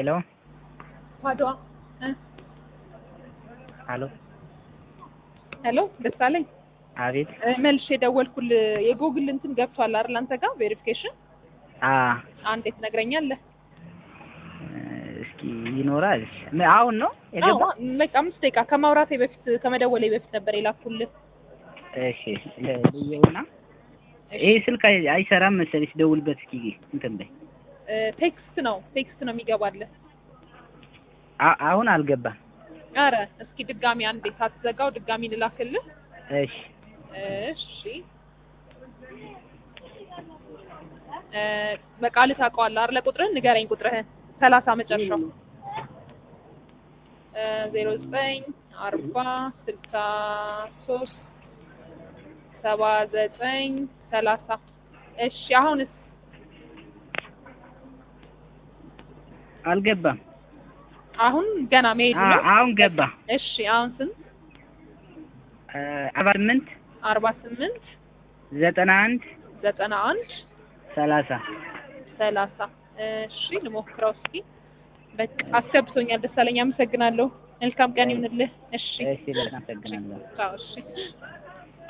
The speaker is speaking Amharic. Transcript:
ሄሎ አድዋ አሎ ሄሎ ደሳለኝ አቤት እ፣ መልሼ የደወልኩልህ የጎግል እንትን ገብቷል አይደል አንተ ጋር ቬሪፊኬሽን አ አንዴ ትነግረኛለህ እስኪ ይኖራል ም- አሁን ነው የገባ አዎ በቃ አምስት ደቂቃ ከማውራቴ በፊት ከመደወሌ በፊት ነበር የላኩልህ እሺ ለ- ልየውና ይሄ ስልክ አይ- አይሰራም መሰለኝ ስደውልበት እስኪ እንትን በይ እ፣ ቴክስት ነው ቴክስት ነው የሚገባልህ አ- አሁን አልገባም አረ እስኪ ድጋሚ አንዴ ሳትዘጋው ድጋሚ ልላክልህ እሺ እሺ እ፣ በቃልህ ታውቀዋለህ አይደለ ቁጥርህን ንገረኝ ቁጥርህን ሰላሳ መጨረሻው ዜሮ ዘጠኝ አርባ ስልሳ ሶስት ሰባ ዘጠኝ ሰላሳ እሺ አሁንስ አልገባም አሁን ገና መሄዱ አ- ነው አሁን ገባ እሺ አሁን ስንት እ፣ አርባ ስምንት አርባ ስምንት ዘጠና አንድ ዘጠና አንድ ሰላሳ ሰላሳ እሺ ልሞክረው እስኪ በቃ አስገብቶኛል ደሳለኝ አመሰግናለሁ መልካም ቀን ይሁንልህ እሺ እሺ በጣም አመሰግናለሁ ቻው እሺ